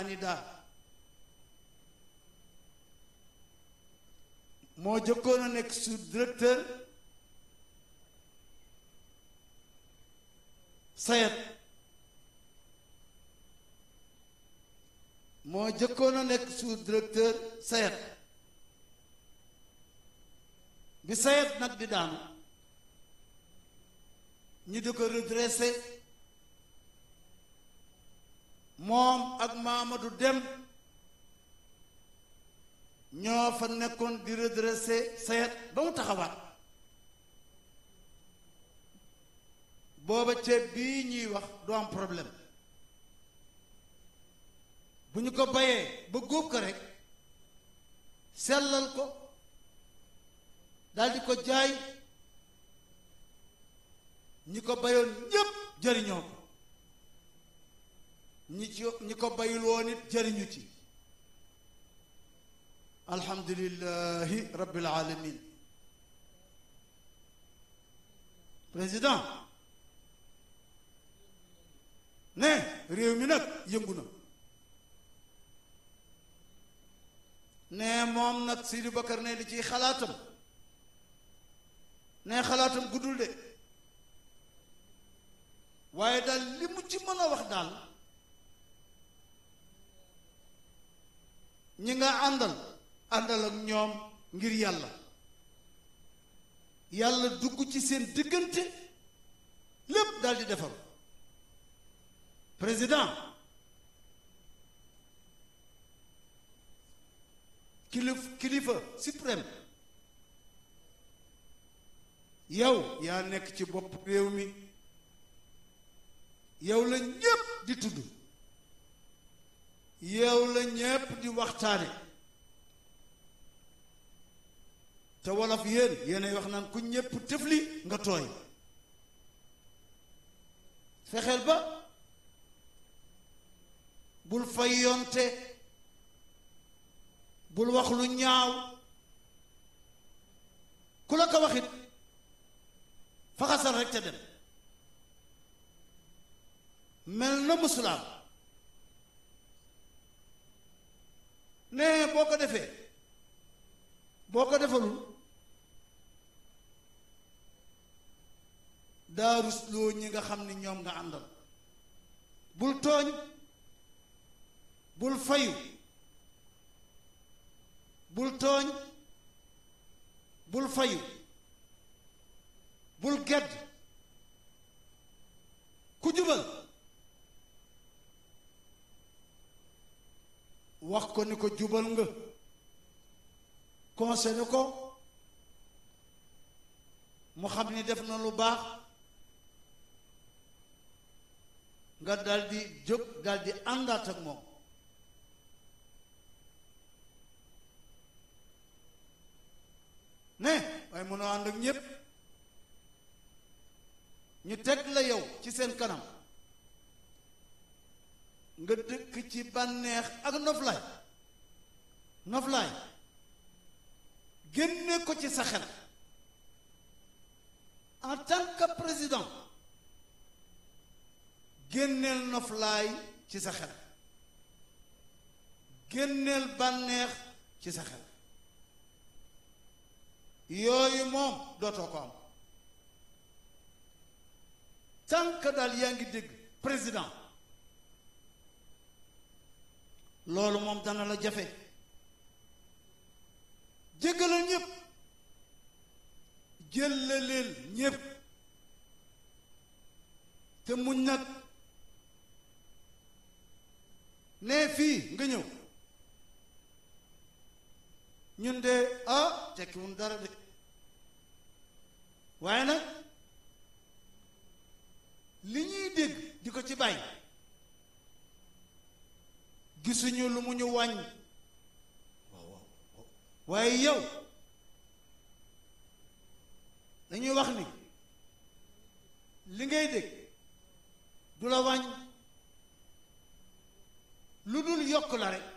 candidat moo jëkkoon a nekk sous-directeur sayet moo jëkkoon a nekk sous-directeur sayet bi sayet nag di daanu ñi di ko redressé moom ak Mamadou Dem ñoo fa nekkoon di redressé sayet ba mu taxawaat booba ceeb bii ñuy wax du am problème bu ñu ko bayee ba góob ko rek sellal ko daldi ko jaay ñi ko bayoon ñépp jëriñoo ko ñi ci ñi ko bayul woon it jëriñu ci alhamdulillahi rabbil alamin président ne réew mi nag yëngu na ne moom nag Sidi Bakar ne li ciy xalaatam ne xalaatam guddul de waaye daal li mu ci mën a wax daal ñi nga àndal àndal ak ñoom ngir yàlla yàlla dugg ci seen diggante lépp daal di defar président kilif kilifa suprême yow yaa nekk ci bopp réew mi yow la ñépp di tudd yow la ñépp di waxtaane te wolof yéen yéenay wax naan ku ñépp tëfli nga tooy fexeel ba bul fay yonte bul wax lu ñaaw ku la ko waxit faxasal rek ca dem mel na musulaam ne boo ko defee boo ko defalul daa rusloo ñi nga xam ni ñoom nga àndal bul tooñ bul fayu bul tooñ bul fayu bul gedd ku jubal wax ko ni ko jubal nga conseillé ko mu xam ni def na lu baax nga daldi jóg daldi àndaat ak moom ne waaye mënoo ànd ak ñépp ñu teg la yow ci seen kanam nga dëkk ci bànneex ak noflaay noflaay génne ko ci sa xel en tant que président génneel noflaay ci sa xel génneel bànneex ci sa xel yooyu moom dootoo ko am tant que daal yaa ngi dégg président loolu moom dana la jafe jéggalal ñépp jëllaleel ñépp te muñ nag nee fii nga ñëw ñun de ah tekkiwun dara de waaye nag li ñuy dégg di ko ci bàyyi gisuñu lu mu ñu wàññ waaw waaw waaye yow dañuy wax ni li ngay dégg du la wàññ lu dul yokk la rek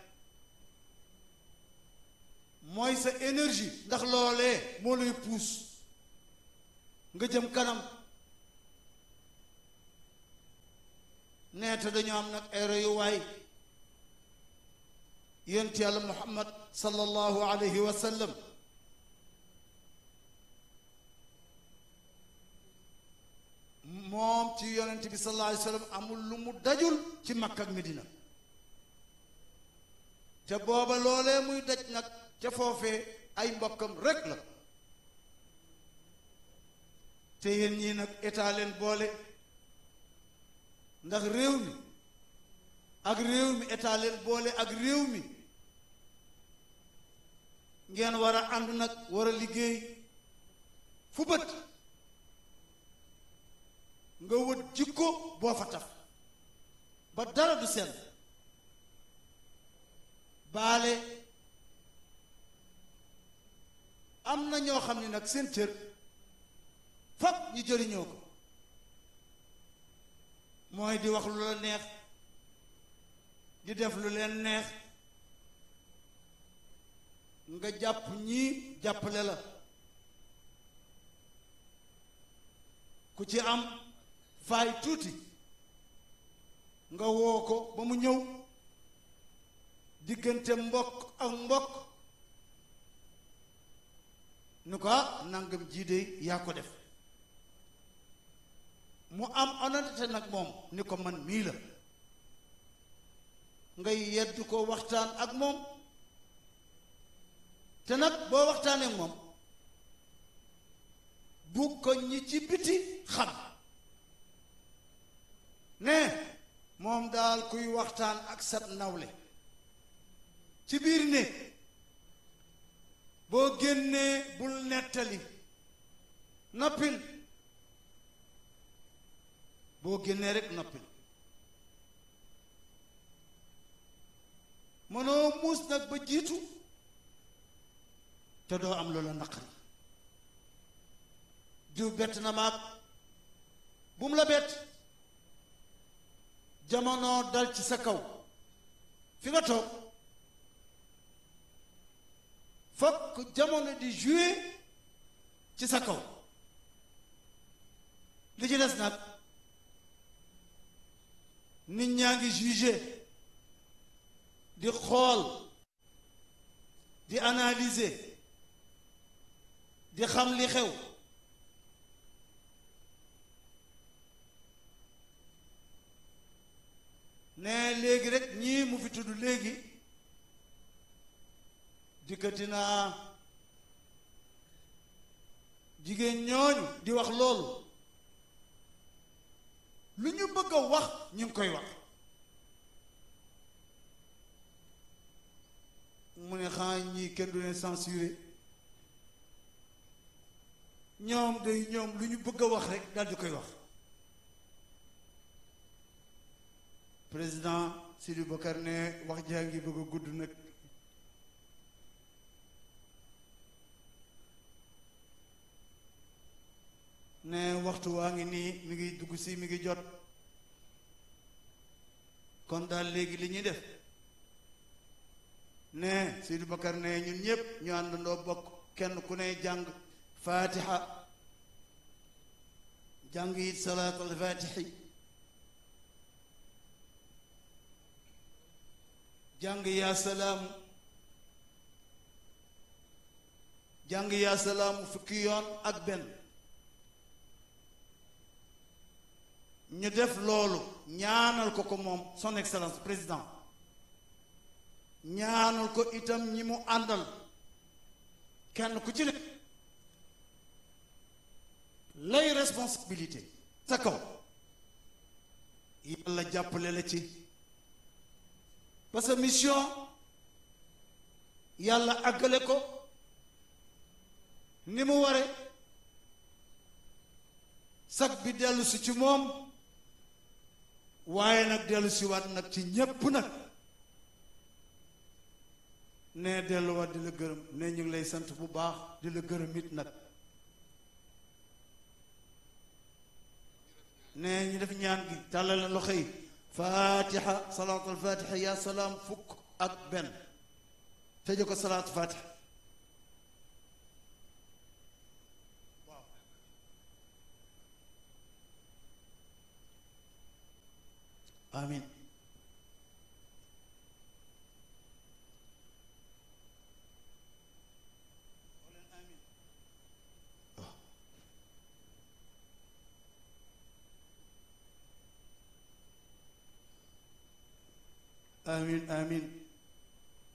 mooy sa énergie ndax loolee moo lay puus nga jëm kanam neete dañoo am nag ay royuwaay yonent yàlla muhammad sallallahu alayhi wa sallam moom ci yonent bi sallallahu alayhi wa sallam amul lu mu dajul ci Makka ak Medina te booba loolee muy daj nag ca foofee ay mbokkam rekk la te yéen ñii nag état leen boole ndax réew mi ak réew mi état leen boole ak réew mi ngeen war a ànd nag war a liggéey fu bët nga wët jikko boo fa taf ba dara du sell baale am na ñoo xam ne nag seen cër fab ñu jëriñoo ko mooy di wax lu la neex di def lu leen neex nga jàpp ñii jàppale la ku ci am faay tuuti nga woo ko ba mu ñëw diggante mbokk ak mbokk nu ko nangam jiide yaa ko def mu am honnêteté nag moom ni ko man mii la ngay yedd ko waxtaan ak moom te nag boo waxtaanee ak moom bu ko ñi ci biti xam ne moom daal kuy waxtaan ak sat nawle ci biir ne boo génnee bul nettali noppil boo génnee rek noppil mënoo muus nag ba jiitu te doo am loola naqari diw bett na maag bu mu la bett jamono dal ci sa kaw fi nga toog fokk jamono di jouer ci sa kaw li ci des nag nit ñaa ngi juger di xool di analyser di xam li xew ne léegi rek ñii mu fi tudd léegi dikkati naa jigéen ñooñu di wax loolu lu ñu bëgg a wax ñu ngi koy wax mu ne xanaa ñii kenn du leen censuré ñoom day ñoom lu ñu bëgg a wax rek daal di koy wax président Sidi Bakar ne wax jaa ngi bëgg a gudd nag ne waxtu waa ngi nii mi ngi dugg si mi ngi jot kon daal léegi li ñuy def ne Sidi Bakar ne ñun ñépp ñu àndandoo bokk kenn ku ne jàng fatiha jàng it salaatul fatixi jàng yaa salaamu jàng yaa salaamu fukki yoon ak benn ñu def loolu ñaanal ko ko moom son excellence président ñaanal ko itam ñi mu àndal kenn ku ci ne lay responsabilité sa kaw yàlla jàppale la ci parce que mission yàlla àggale ko ni mu ware sag bi dellu si ci moom waaye nag dellu si waat nag ci ñépp nag ne delluwaat di la gërëm ne ñu ngi lay sant bu baax di la gërëm it nag ne ñu def ñaan gi tàllale loxo yi fatiha salaatul fatiha yaa salaam fukk ak benn tëje ko salaatu fatiha amin amin amin